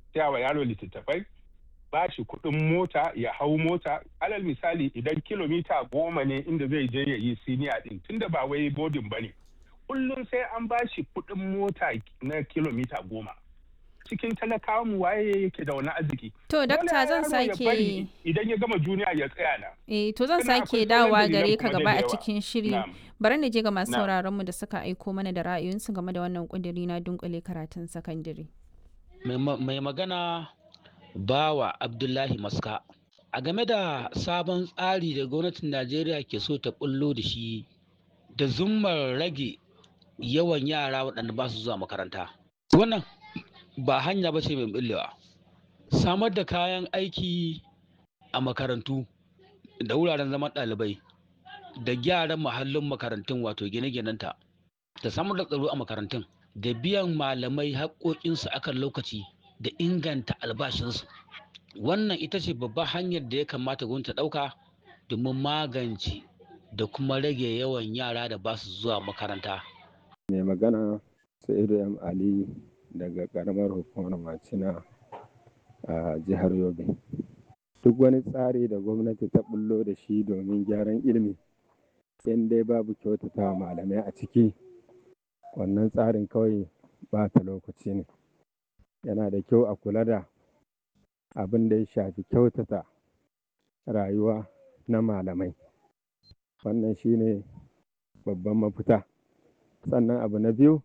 saya wa yaro littattafai ba shi kuɗin mota ya hau mota alal misali idan kilomita goma ne inda zai je ya yi siniya din tunda ba wai bodin ba ne kullum sai an ba shi kuɗin mota na kilomita goma cikin talakawa mu waye yake da wani arziki To dakta zan sake idan ya gama juniya ya tsaya na Eh to zan Sannan sake akwai sauran dawa dalilan gare ka kuma da gaba a yawa. cikin shiri. Na'am. Bari na je ga masu Na'am. sauraron mu da suka aiko mana da ra'ayoyinsu game da wannan kudiri na dunkule karatun sakandare. mai ma- mai magana bawa abdullahi maska a game da sabon tsari da gwamnatin najeriya ke so ta bullo da shi da zummar rage yawan yara waɗanda ba su zuwa makaranta wannan ba hanya ba ce mai bullewa samar da kayan aiki a makarantu da wuraren zaman ɗalibai da gyaran mahallin makarantun wato gine-ginenta da samar da tsaro a makarantun da biyan malamai haƙoƙinsu akan lokaci da inganta albashinsu wannan ita ce babbar hanyar da ya kamata gwamnati ta ɗauka domin magance da kuma rage yawan yara da ba su zuwa makaranta mai magana sa'idu m ali daga karamar hukumar macina a jihar yobe duk wani tsari da gwamnati ta bullo da shi domin gyaran ilimi in dai babu kyautata malamai a ciki wannan tsarin kawai ba ta lokaci ne yana da kyau a kula da abin da ya shafi kyautata rayuwa na malamai wannan shine babban mafita sannan abu na biyu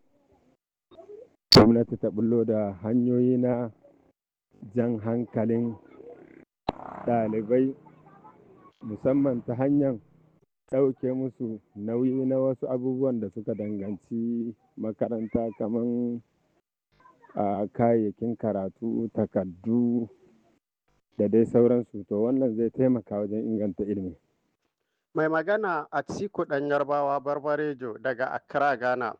gwamnati ta bullo da hanyoyi na jan hankalin ɗalibai musamman ta hanyar ɗauke musu nauyi na wasu abubuwan da suka danganci makaranta kamar a kayayyakin karatu takardu da dai sauransu to wannan zai taimaka wajen inganta ilimi Mai magana a Atiku ɗan Yarbawa Barbarejo daga Accra, Ghana.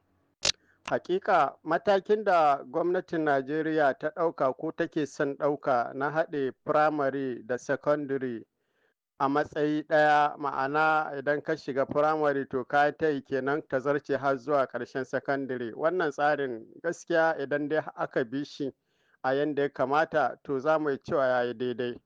Hakika matakin da gwamnatin Najeriya ta ɗauka ko take son ɗauka na haɗe firamare da secondary a matsayi ɗaya ma'ana idan ka shiga firamare to ka ta yi kenan ta zarce har zuwa ƙarshen secondary wannan tsarin gaskiya idan dai aka bi shi a yanda ya kamata to za mu yi cewa ya yi daidai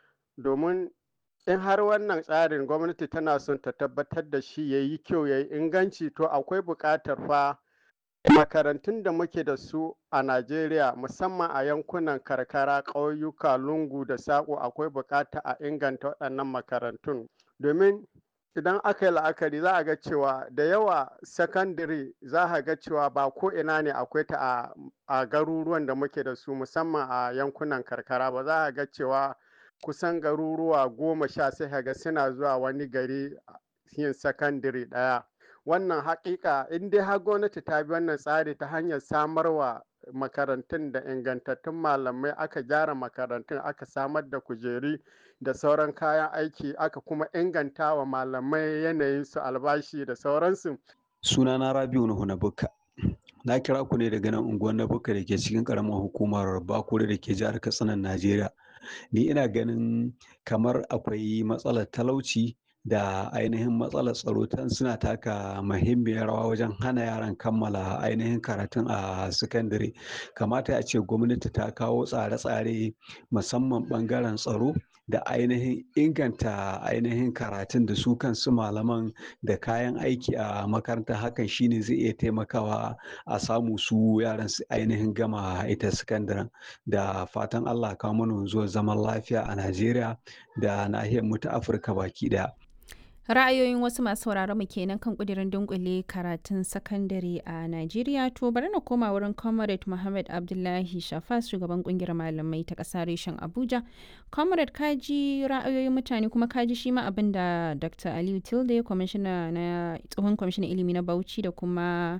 domin in har wannan tsarin gwamnati tana son ta tabbatar da shi ya yi kyau ya yi inganci to akwai buƙatar fa makarantun da muke da su a najeriya musamman a yankunan karkara ƙauyuka lungu da saƙo akwai buƙata a inganta waɗannan makarantun domin idan aka yi la'akari za a ga cewa da yawa sakandare za a ga cewa ba ko ina ne akwai ta a, a garuruwan da muke da su musamman a yankunan karkara ba za a ga cewa kusan garuruwa goma sha sai ka ga suna zuwa wani gari yin sakandare ɗaya wannan haƙiƙa in dai har gwamnati ta bi wannan tsari ta hanyar samarwa makarantun da ingantattun malamai aka gyara makarantun aka samar da kujeri da sauran kayan aiki aka kuma inganta wa malamai yanayin su albashi da sauransu sunana rabiu nuhu na bukka na kira ku ne daga nan unguwar na bukka da ke cikin karamar hukumar bakure da ke jihar katsinan najeriya ni ina ganin kamar akwai matsalar talauci da ainihin matsalar tsaro tan suna taka muhimmiyar rawa wajen hana yaran kammala ainihin karatun a sakandare kamata a ce gwamnati ta kawo tsare-tsare musamman bangaren tsaro da ainihin inganta ainihin karatun da su kansu malaman da kayan aiki a makaranta hakan shine zai iya taimakawa a samu su yaran su ainihin gama ita sakandaren da fatan allah kawo mana wanzuwar zaman lafiya a najeriya da nahiyar mu ta afirka baki daya Ra'ayoyin wasu masu sauraron mu kenan kan kudirin dunkule karatun sakandare a Najeriya to bari na koma wurin Comrade Muhammad Abdullahi Shafas shugaban kungiyar malamai ta ƙasa reshen Abuja. Comrade kaji ra'ayoyin mutane kuma kaji shi ma abin da Dr. Aliyu Tilde kwamishina na tsohon kwamishinan ilimi na Bauchi da kuma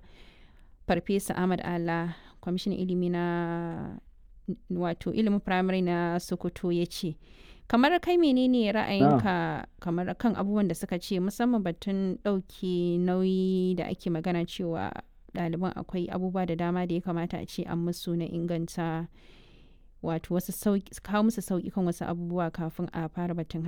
Farfesa Ahmad Ala kwamishinan ilimi na wato ilimin firamare na Sokoto ya ce. kamar kai menene ra'ayinka kamar kan abubuwan da suka ce musamman batun ɗauki nauyi da ake magana cewa ɗaliban akwai abubuwa da dama da ya kamata a ce an musu na inganta wato wasu kawo musu sauƙi kan wasu abubuwa kafin a fara batun